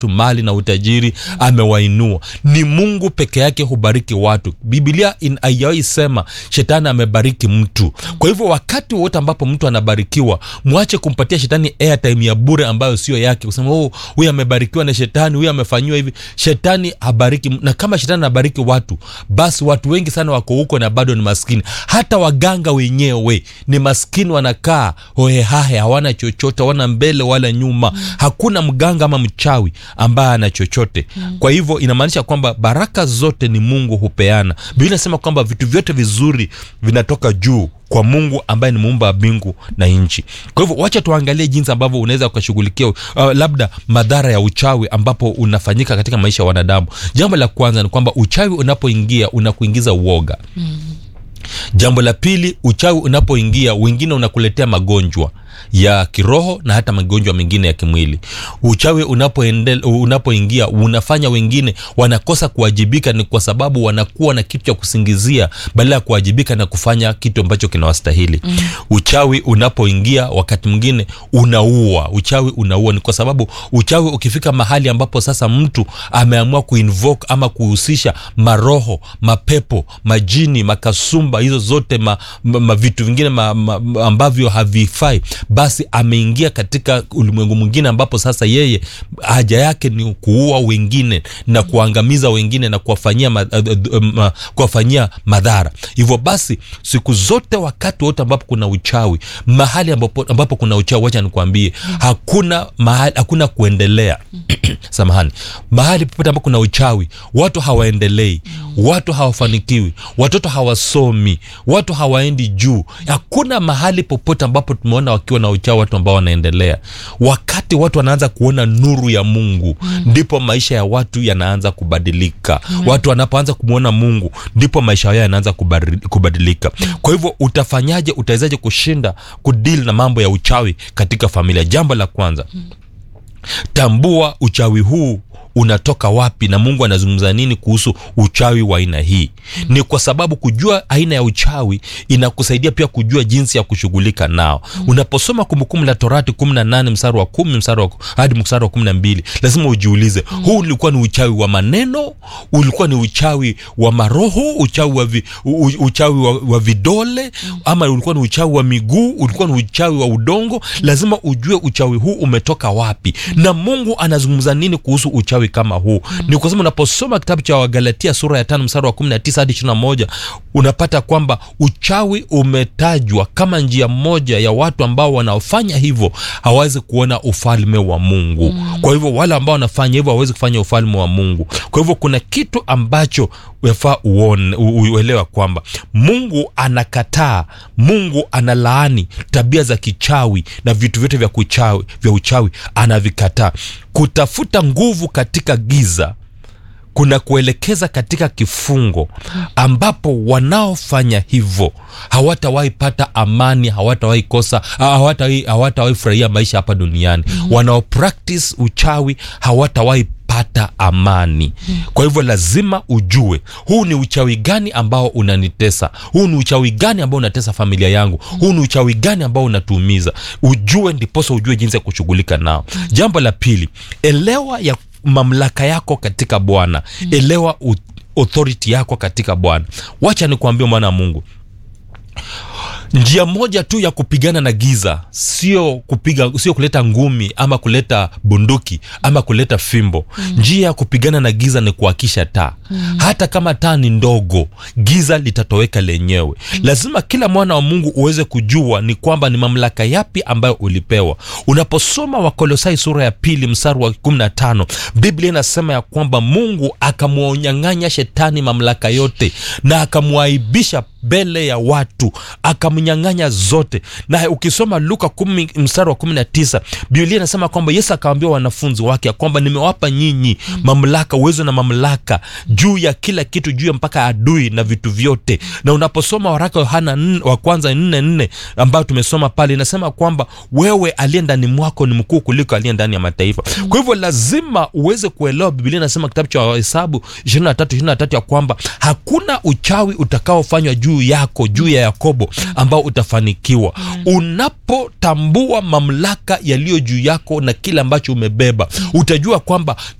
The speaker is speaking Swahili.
mali na utajiri amewainua ni mungu peke yake hubariki watu biblia haijawahi sema shetani amebariki mtu kwa hivyo wakati wote ambapo mtu anabarikiwa mwache kumpatia shetani airtime ya bure ambayo sio yake kusema oh, huyu amebarikiwa na shetani huyu amefanyiwa hivi shetani habariki na kama shetani anabariki watu basi watu wengi sana wako huko na bado ni maskini hata waganga wenyewe ni maskini wanakaa hohehahe hawana chochote hawana mbele wala nyuma mm. hakuna mganga ama mchawi ambaye ana chochote mm. kwa hivyo inamaanisha kwamba baraka zote ni mungu hupeana biblia inasema kwamba vitu vyote vizuri vinatoka juu kwa mungu ambaye ni muumba wa mbingu na nchi kwa hivyo wacha tuangalie jinsi ambavyo unaweza ukashughulikia uh, labda madhara ya uchawi ambapo unafanyika katika maisha ya wanadamu jambo la kwanza ni kwamba uchawi unapoingia unakuingiza uoga mm jambo la pili uchawi unapoingia wengine unakuletea magonjwa ya kiroho na hata magonjwa mengine ya kimwili uchawi unapoingia unapo unafanya wengine wanakosa kuwajibika ni kwa sababu wanakuwa na kitu cha kusingizia badala ya kuwajibika na kufanya kitu ambacho kinawastahili mm. uchawi unapoingia wakati mwingine unaua uchawi unaua ni kwa sababu uchawi ukifika mahali ambapo sasa mtu ameamua kuinvoke ama kuhusisha maroho mapepo majini makasumba hizo zote ma, ma, ma vitu vingine ma, ma, ambavyo havifai basi ameingia katika ulimwengu mwingine ambapo sasa yeye haja yake ni kuua wengine na kuangamiza wengine na kuwafanyia ma, uh, kuwafanyia madhara hivyo basi siku zote wakati wote ambapo kuna uchawi mahali ambapo, ambapo kuna uchawi wacha nikwambie hakuna mahali hakuna kuendelea samahani mahali popote ambapo kuna uchawi watu hawaendelei watu hawafanikiwi watoto hawasomi watu hawaendi juu hakuna mahali popote ambapo tumeona wakiwa na uchawi watu ambao wanaendelea wakati watu wanaanza kuona nuru ya mungu mm. ndipo maisha ya watu yanaanza kubadilika mm. watu wanapoanza kumwona mungu ndipo maisha yao yanaanza kubadilika mm. kwa hivyo utafanyaje utawezaje kushinda kudili na mambo ya uchawi katika familia jambo la kwanza mm. tambua uchawi huu unatoka wapi na mungu anazungumza nini kuhusu uchawi wa aina hii mm. ni kwa sababu kujua aina ya uchawi inakusaidia pia kujua jinsi ya kushughulika nao mm. unaposoma kumbukumbu la torati kumi na nane mstari wa kumi mstari wa, hadi mstari wa kumi na mbili lazima ujiulize mm. huu ulikuwa ni uchawi wa maneno ulikuwa ni uchawi wa maroho uchawi wa, vi, u, uchawi wa, wa vidole mm. ama ulikuwa ni uchawi wa miguu ulikuwa ni uchawi wa udongo mm. lazima ujue uchawi huu umetoka wapi mm. na mungu anazungumza nini kuhusu uchawi uchawi kama huu mm. ni kwa sababu unaposoma kitabu cha wagalatia sura ya tano mstari wa kumi na tisa hadi ishiri na moja unapata kwamba uchawi umetajwa kama njia moja ya watu ambao wanaofanya hivyo hawawezi kuona ufalme wa mungu mm. kwa hivyo wale ambao wanafanya hivyo hawawezi kufanya ufalme wa mungu kwa hivyo kuna kitu ambacho wafaa uone uelewa kwamba mungu anakataa mungu analaani tabia za kichawi na vitu vyote vya kuchawi vya uchawi anavikataa kutafuta nguvu katika giza kuna kuelekeza katika kifungo ambapo wanaofanya hivyo hawatawahi pata amani hawatawahi kosa hawatawahi hawatawahi furahia maisha hapa duniani mm-hmm. wanaopractice uchawi hawatawahi pata amani hmm. kwa hivyo lazima ujue huu ni uchawi gani ambao unanitesa huu ni uchawi gani ambao unatesa familia yangu hmm. huu ni uchawi gani ambao unatuumiza ujue ndiposa ujue jinsi ya kushughulika nao hmm. jambo la pili elewa ya mamlaka yako katika bwana mm. elewa authority yako katika bwana wacha nikuambia mwana wa mungu njia moja tu ya kupigana na giza sio kupiga sio kuleta ngumi ama kuleta bunduki ama kuleta fimbo mm. njia ya kupigana na giza ni kuakisha taa mm. hata kama taa ni ndogo giza litatoweka lenyewe mm. lazima kila mwana wa mungu uweze kujua ni kwamba ni mamlaka yapi ambayo ulipewa unaposoma wakolosai sura ya pili mstari wa kumi na tano biblia inasema ya kwamba mungu akamwonyang'anya shetani mamlaka yote na akamwaibisha mbele ya watu akamnyang'anya zote na ukisoma luka kumi mstari wa kumi na tisa biblia inasema kwamba yesu akawambia wanafunzi wake ya kwamba nimewapa nyinyi mm. mamlaka uwezo na mamlaka juu ya kila kitu juu ya mpaka adui na vitu vyote na unaposoma waraka yohana wa kwanza nne nne ambayo tumesoma pale inasema kwamba wewe aliye ndani mwako ni mkuu kuliko aliye ndani ya mataifa mm. kwa hivyo lazima uweze kuelewa biblia inasema kitabu cha hesabu ishirini na tatu ishirini na tatu ya kwamba hakuna uchawi utakaofanywa juu juu yako juu ya yakobo ambao utafanikiwa unapotambua mamlaka yaliyo juu yako na kile ambacho umebeba utajua kwamba